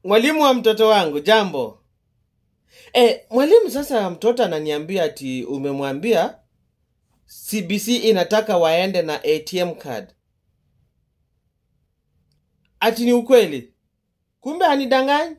mwalimu wa mtoto wangu jambo e, mwalimu sasa mtoto ananiambia ati umemwambia cbc inataka waende na atm card ati ni ukweli kumbe hanidanganyi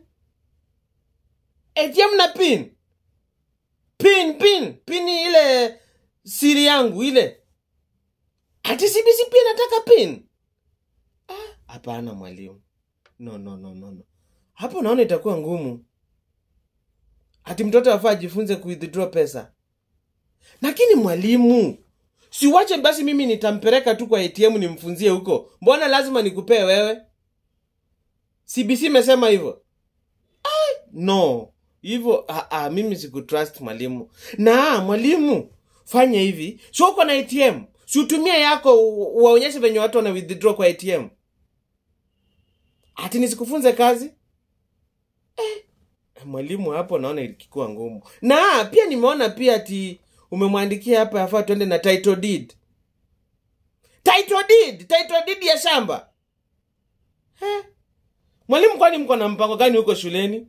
atm na pin pin pin pin ile siri yangu ile ati cbc pia inataka pin Ah, hapana mwalimu no no no no no hapo naona itakuwa ngumu ati mtoto afaa ajifunze kuwithdraw pesa lakini mwalimu siwache basi mimi nitampeleka tu kwa atm nimfunzie huko mbona lazima nikupee wewe cbc imesema hivyo Ai, no hivyo ah, ah, mimi sikutrust mwalimu na mwalimu fanya hivi si uko na atm si utumie yako u- uwaonyeshe venye watu wana withdraw kwa atm ati nisikufunze kazi eh, mwalimu hapo naona ikikuwa ngumu na pia nimeona pia ati umemwandikia hapa yafaa tuende na title deed title deed title deed ya shamba eh? mwalimu kwani mko na mpango gani huko shuleni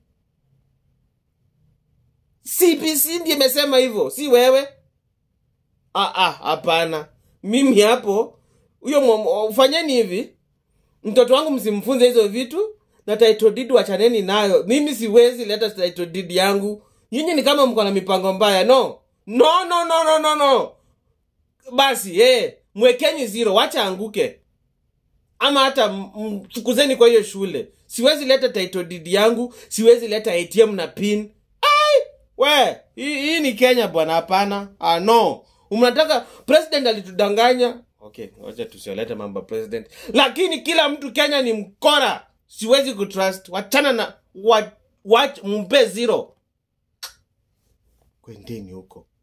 cbc ndiye imesema hivyo si wewe Ah, ah, hapana mimi hapo huyo mwa- fanyeni hivi mtoto wangu msimfunze hizo vitu na title deed wachaneni nayo mimi siwezi leta title deed yangu nyinyi ni kama mko na mipango mbaya no no no no no no no basi eh, mwekeni zero wacha anguke ama hata m- mfukuzeni kwa hiyo shule siwezi leta title deed yangu siwezi leta atm na pin ai we hii hii ni kenya bwana hapana ah, no mnataka president alitudanganya okay wacha tusiolete mambo ya president lakini kila mtu kenya ni mkora siwezi kutrust wachana na wa, wa, mpe zero kwendeni huko